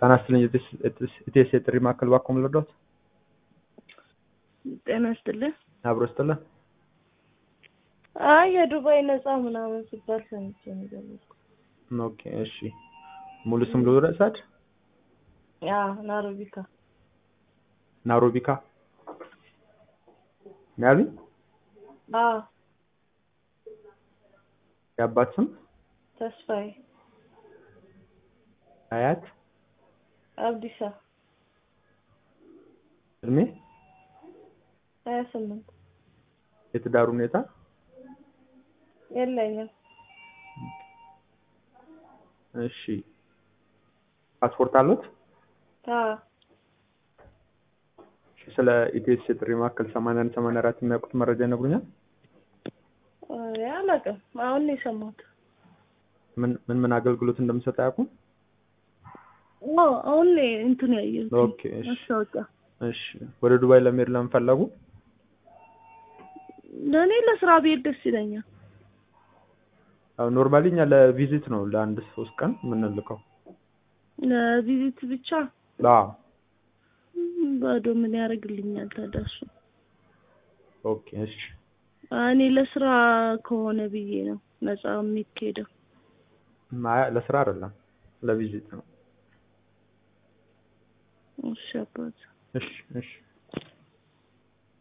ጤና ይስጥልኝ ኢቴስ የጥሪ ማዕከል ባኮም ልርዳዎት? ጤና ይስጥልኝ። አብሮ ይስጥልን። አይ የዱባይ ነፃ ምናምን ሲባል ሰምቼ ነው የደወልኩት። ኦኬ እሺ። ሙሉ ስም ልውረድ? አዎ ናሮቢካ ናሮቢካ ነው ያሉኝ? አዎ የአባት ስም ተስፋዬ አያት አብዲሳ እድሜ ሀያ ስምንት የትዳር ሁኔታ የለኝም። እሺ ፓስፖርት አሉት? አዎ እሺ፣ ስለ ኢቴስ የጥሪ ማዕከል 81 84 የሚያውቁት መረጃ ይነግሩኛል? ኧረ አላውቅም። አሁን ነው የሰማሁት። ምን ምን ምን አገልግሎት እንደምሰጥ አያውቁም? አዎ አሁን ነው እንትን ያየሁት ኦኬ እሺ ማስታወቂያ። እሺ ወደ ዱባይ ለመሄድ ለምን ፈለጉ? ለእኔ ለስራ ብሄድ ደስ ይለኛል። አዎ ኖርማሊ እኛ ለቪዚት ነው ለአንድ ሶስት ቀን የምንልከው። ለቪዚት ብቻ አዎ ባዶ ምን ያደርግልኛል ታዲያ እሱ? ኦኬ እሺ እኔ ለስራ ከሆነ ብዬ ነው ነፃ የሚካሄደው። አይ ለስራ አይደለም ለቪዚት ነው። እሺ አባት እሺ እሺ